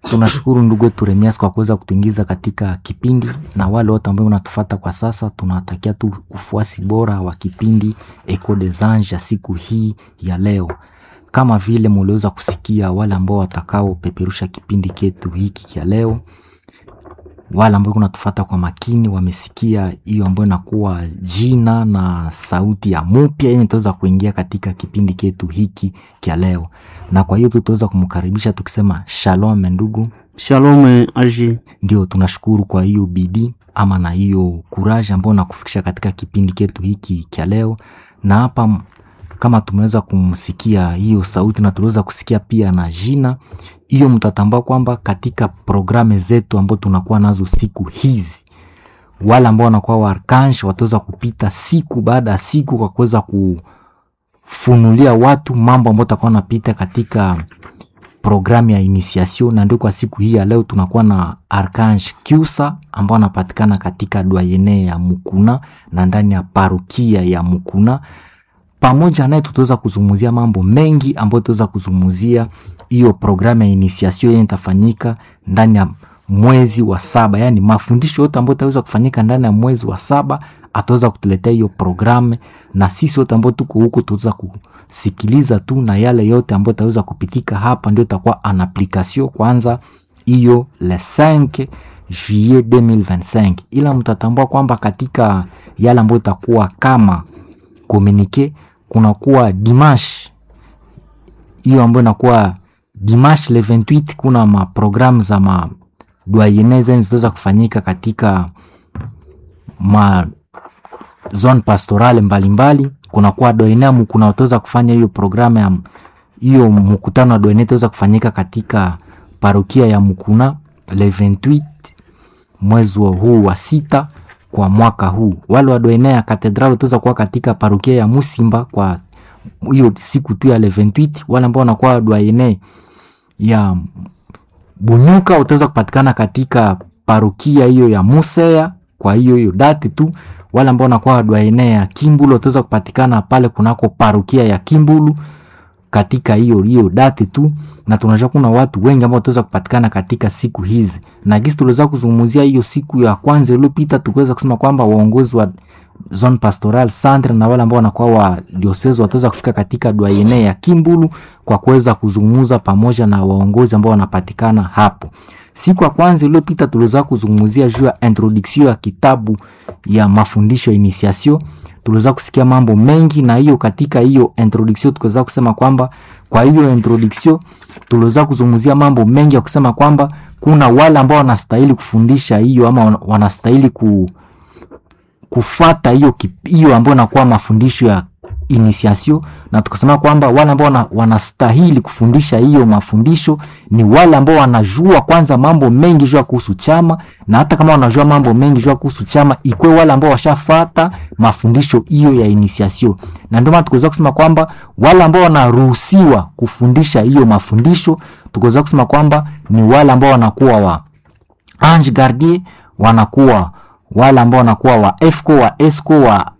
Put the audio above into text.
tunashukuru ndugu wetu Remias kwa kuweza kutuingiza katika kipindi, na wale wote ambao unatufata kwa sasa, tunawatakia tu ufuasi bora wa kipindi Echo des Anges ya siku hii ya leo. Kama vile muliweza kusikia wale ambao watakao peperusha kipindi ketu hiki kia leo, wale ambao kunatufata kwa makini wamesikia hiyo ambayo inakuwa jina na sauti ya mupya yenye tutaweza kuingia katika kipindi ketu hiki kia leo, na kwa hiyo tutaweza kumkaribisha tukisema shalom ndugu. Shalom aji. Ndio, tunashukuru kwa hiyo bidii ama na hiyo kuraji ambayo nakufikisha katika kipindi ketu hiki kia leo, na hapa m- kama tumeweza kumsikia hiyo sauti na tuliweza kusikia pia na jina hiyo, mtatambua kwamba katika programu zetu ambao tunakuwa nazo siku hizi, wale ambao wanakuwa waarkange wataweza kupita siku baada ya siku kwa kuweza kufunulia watu mambo ambayo takuwa napita katika programu ya initiation, na ndio kwa siku hii ya leo tunakuwa na Archange Kyusa ambao anapatikana katika doyene ya Mukuna na ndani ya parokia ya Mukuna. Pamoja naye tutaweza kuzungumzia mambo mengi ambayo tutaweza kuzungumzia hiyo programu ya initiation yenye itafanyika ndani ya mwezi wa saba, yaani mafundisho yote ambayo itaweza kufanyika ndani ya mwezi wa saba ataweza kutuletea hiyo programu, na sisi wote ambao tuko huko tutaweza kusikiliza tu, na yale yote ambayo itaweza kupitika hapa ndio itakuwa en application kwanza hiyo le 5 juillet 2025, ila mtatambua kwamba katika yale ambayo itakuwa kama komunike kunakuwa dimanche hiyo ambayo inakuwa dimanche le 28 kuna maprogramu za madoyene zenye zitaweza kufanyika katika ma zone pastorale mbalimbali. Kunakuwa doenamu kuna wataweza kufanya hiyo programu ya hiyo mkutano wa doene itaweza kufanyika katika parokia ya Mukuna le 28 mwezi wa huu wa sita kwa mwaka huu. Wale wa doene ya katedral wataweza kuwa katika parokia ya Musimba kwa hiyo siku tu ya le 28. Wale ambao wanakuwa doene ya Bunyuka utaweza kupatikana katika parokia hiyo ya Musea kwa hiyo hiyo dati tu. Wale ambao wanakuwa doene ya Kimbulu wataweza kupatikana pale kunako parokia ya Kimbulu katika hiyo hiyo dati tu, na tunajua kuna watu wengi ambao wataweza kupatikana katika siku hizi, na gisi tuliweza kuzungumzia hiyo siku ya kwanza iliyopita, tukiweza kusema kwamba waongozi wa zone pastoral centre na wale ambao wanakuwa wa diocese wataweza kufika katika doyene ya Kimbulu kwa kuweza kuzungumza pamoja na waongozi ambao wanapatikana hapo. Siku ya kwanza iliyopita tuliweza kuzungumzia juu ya introduction ya kitabu ya mafundisho ya initiation. Tuliweza kusikia mambo mengi, na hiyo katika hiyo introduction tukaweza kusema kwamba kwa hiyo introduction tuliweza kuzungumzia mambo mengi ya kusema kwamba kuna wale ambao wanastahili kufundisha hiyo ama wana- wanastahili ku, kufata hiyo kip- hiyo ambayo inakuwa mafundisho ya initiation, na tukasema kwamba wale ambao wana, wanastahili kufundisha hiyo mafundisho ni wale ambao wanajua kwanza mambo mengi juu ya kuhusu chama, na hata kama wanajua mambo mengi juu ya kuhusu chama, ikwe wale ambao washafata mafundisho hiyo ya initiation. Na ndio maana tukaweza kusema kwamba wale ambao wanaruhusiwa kufundisha hiyo mafundisho, tukaweza kusema kwamba ni wale ambao wanakuwa wa ange gardien, wanakuwa wale ambao wanakuwa wa EFCO wa ESCO wa